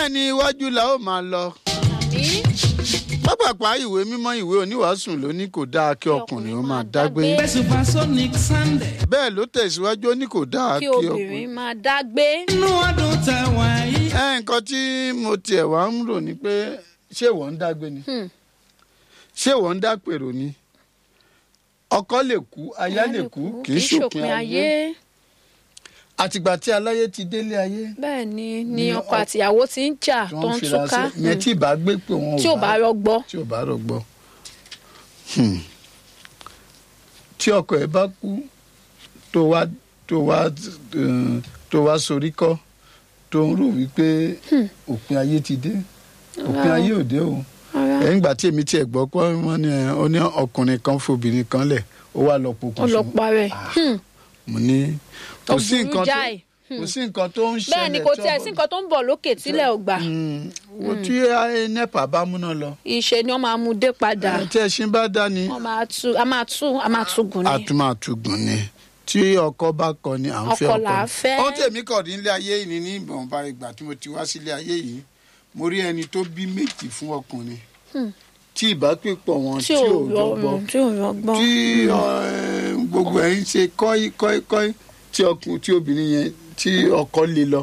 bẹ́ẹ̀ ni iwájú la ó máa lọ. àmì pápápá ìwé mímọ́ ìwé oníwàásù ló ní kò dáa kí ọkùnrin ó máa dágbé. Supersonic Sunday. bẹ́ẹ̀ ló tẹ̀síwájú ó ní kò dáa kí kí ọkùnrin. obìnrin máa dágbé. Inú ọdún tá a wà yìí. ẹ nǹkan tí mo tiẹ̀ wá ń rò ní pé ṣé wọ́n ń dágbé ni Hmm. ṣé wọ́n ń dápèrò ni ọkọ lè kú aya lè kú kì í ṣòpin ayé àtìgbà tí aláyé ti délé ayé bẹ́ẹ̀ ni Ni ni ọkọ ọ- àtìyàwó ti ń jà tí tó wọ́n ń ń fira túká sí yẹn tí ìbá gbé pé wọn tí ò bá rọgbọ. tí ò bá rọgbọ Hmm. tí ọkọ ẹ bá kú tó wá tó wá eh, tó wá sorí kọ tó ń rò wípé òpin ayé ti dé òpin ayé ò dé o Rárá. ẹ̀yìn ìgbà tí èmi tiẹ̀ gbọ́ pé wọ́n ní ẹ, ó ní ọkùnrin kan fobìnrin kan lẹ̀ ó wá lọ pokùnso ọlọ́pàá rẹ̀ mo ní kò Ó sí burú nǹkan tó jáì. kò sí nǹkan tó ń ṣẹlẹ̀ bẹ́ẹ̀ ni kò tí tiẹ̀ ọmọ- sí nǹkan tó ń bọ̀ lókè tílẹ̀ ò gbà Hmm. wo tí nepa bá múná lọ ìṣe ni wọ́n máa mú dé padà tí ẹṣin bá dá ni wọ́n máa tú a máa tú a máa tú gùn ni. àtúmọ̀túgùn ni tí ọkọ bá kọ ni à ń fẹ́ Ọkọ ọkọ là á fẹ́. ohun tèmi kọ̀ ní ilé ayé yìí ni ní ìbọ̀nba ìgbà tí mo ti wá sílé ayé yìí mo rí ẹni tó bí méjì fún ọkùnrin tí ìbápẹ́pọ̀ wọn tí tí ò ò rọgbọ rọrùn tí ò rọgbọ́n. tí eh, gbogbo ẹ̀ ń ṣe kọ́í kọ́í kọ́í tí ọkùnrin tí obìnrin yẹn tí ọkọ lé lọ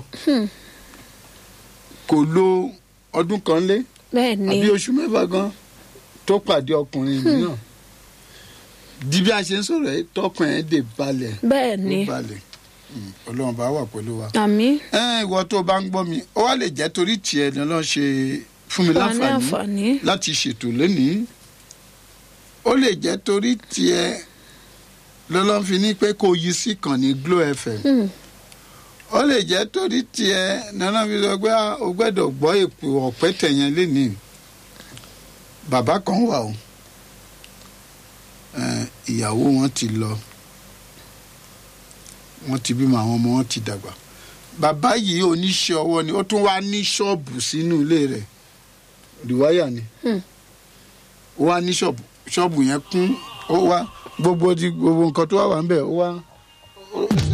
kò lo ọdún kan lé bẹ́ẹ̀ ni àbí oṣù mẹ́fà gan tó pàdé ọkùnrin mìíràn di bí a ṣe ń sọ̀rọ̀ ẹ̀ tọkàn ẹ̀ dè balẹ̀ bẹ́ẹ̀ ó ni balẹ̀ Mm, ọlọ́run bá wà pẹ̀lú wa. àmì ẹ ìwọ tó bá ń gbọ́ mi ó wá lè jẹ́ torí tiẹ̀ ni ọlọ́run ṣe fún mi wà ní láǹfààní àǹfààní. láti ṣètò lónìí ó lè jẹ́ torí tiẹ̀ lọ́lọ́run fi ní pé kó yí sí kàn ní Glo FM Hmm. ó lè jẹ́ torí tiẹ̀ lọ́lọ́run fi sọ pé ah, o gbọ́dọ̀ gbọ́ èpò ọ̀pẹ tẹ̀yẹn lénìí bàbá kan wà o Eh, ìyàwó wọn ti lọ wọ́n ti bímọ àwọn ọmọ wọn ti dàgbà bàbá yìí oníṣẹ́ ọwọ́ ni ó tún wá ní ṣọ́ọ̀bù sínú ilé rẹ̀ rìwáyà ni Hmm. ó wá ní ṣọ́ọ̀bù ṣọ́ọ̀bù yẹn kún ó wá gbogbo di gbogbo nǹkan tó wà wà ń bẹ̀ ó wá ó-